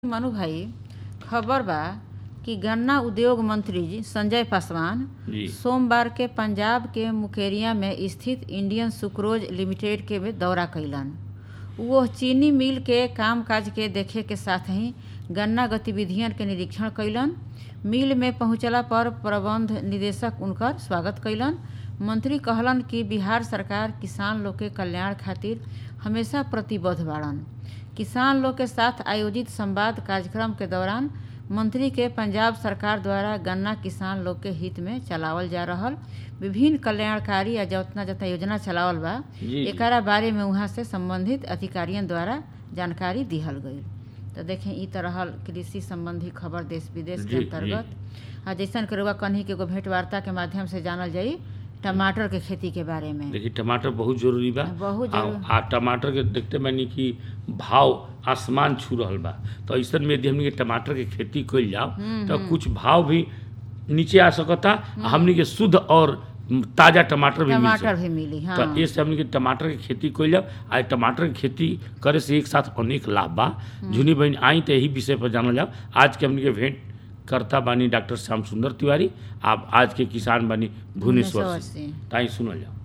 मनु भाई खबर बा कि गन्ना उद्योग मंत्री जी संजय पासवान जी सोमवार के पंजाब के मुकेरिया में स्थित इंडियन सुक्रोज लिमिटेड के में दौरा कैलन वो चीनी मिल के कामकाज के देखे के साथ ही गन्ना गतिविधियन के निरीक्षण कैलन मिल में पहुंचला पर प्रबंध निदेशक उनकर स्वागत कैलन मंत्री कहलन कि बिहार सरकार किसान लोग के कल्याण खातिर हमेशा प्रतिबद्ध बाड़न किसान लोग के साथ आयोजित संवाद कार्यक्रम के दौरान मंत्री के पंजाब सरकार द्वारा गन्ना किसान लोग के हित में चलावल जा रहल विभिन्न कल्याणकारी या जतना जतना योजना चलावल बा जी, जी। एकरा बारे में वहाँ से संबंधित अधिकारियन द्वारा जानकारी दिहल गई तो देखें ई तरह कृषि संबंधी खबर देश विदेश के जी, अंतर्गत आ जैसन के रुआ कन्ही के एगो भेंट वार्ता के माध्यम से जानल जाई टमाटर के खेती के बारे में देखिए टमाटर बहुत जरूरी बा बहुत आ, जरूरी। आ टमाटर के देखते बानी कि भाव आसमान छू रहल बा तो ऐसन में यदि हमनी के टमाटर के खेती कइल जाओ तो कुछ भाव भी नीचे आ सकता आ हमनी के शुद्ध और ताजा टमाटर भी मिल टमाटर सकता भी मिली हाँ तो इससे हमनी के टमाटर के खेती कइल जाओ आ टमाटर के खेती करे से एक साथ अनेक लाभ बा झुनी बहन आई तो यही विषय पर जानल जाओ आज के हमनी के भेंट करता बानी डॉक्टर श्याम सुंदर तिवारी आप आज के किसान बानी भुवनेश्वर भुवनेश्वर से से। ताई सुनल जाओ